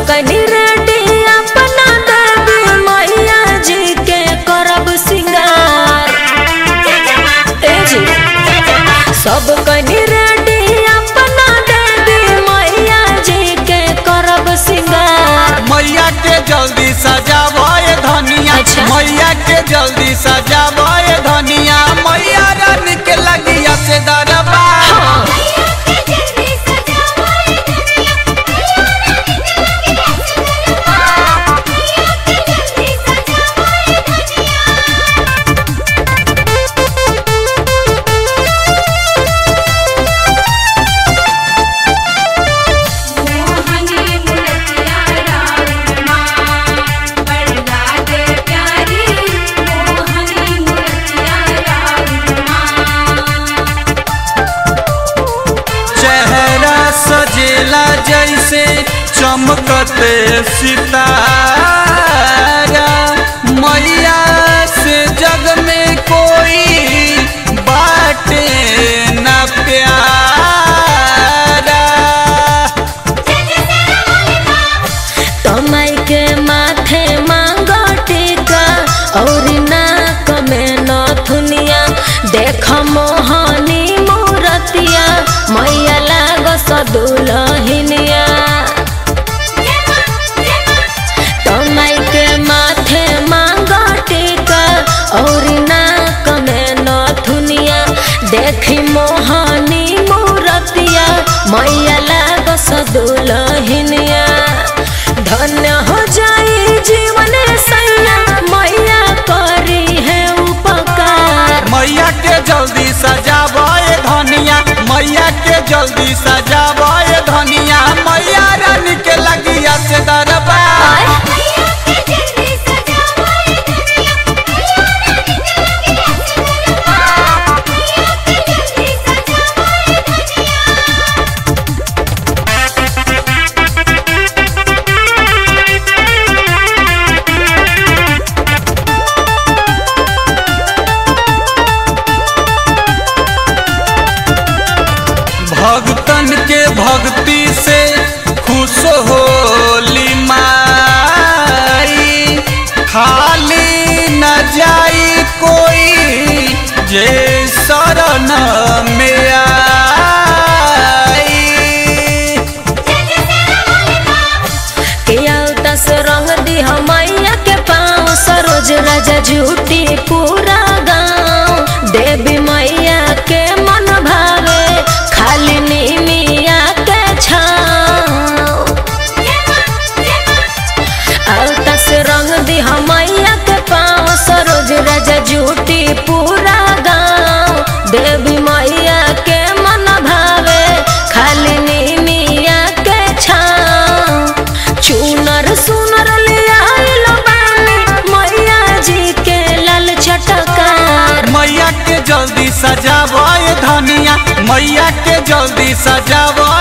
कनी रेडी अपना देवी मैया जी के करब सिंगार ए जी सब कनी रेडी अपना देवी मैया जी के करब सिंगार मैया के जल्दी सजावे धनिया अच्छा। मैया के जल्दी सजावे धनिया मैया रानी के लगिया से दरबार हाँ चेहरा सजेला जैसे चमकते सितारा मैया से जग में कोई बाटे न प्यारा तमाई के माथे मांगो टीका और नाक में नथुनिया देख मोहनी मूरतिया मैया लागो सदुलहिनिया तमाई के माथे मांगो टीका और नाक में नथुनिया देखी मोहनी मूरतिया मैया लागो सदुलहिनिया धन्य हो जाई जीवन सैया मैया करी है उपकार मैया के जल्दी सजावे धनिया मैया के जल्दी सजावे धनिया मैया रानी के लगिया से दरबार आय भक्तन के भक्ति से खुश होली माई खाली न जाई कोई जे शरण में आई किया दस रंग दी मैया के पाँव सरोज राजा झूठी पूरा गाँव देवी मैया के मन भावे खाली नीमिया के छाँव दस रंग दी मैया के पाँव सरोज राजा झूठी पूरा गाँव देवी मैया के मन भावे खाली नीमिया के छाँव चूनर सुनर लिया बानी मैया जी के लाल चटकार मैया के जल्दी सजावे धनिया मैया के जल्दी सजावे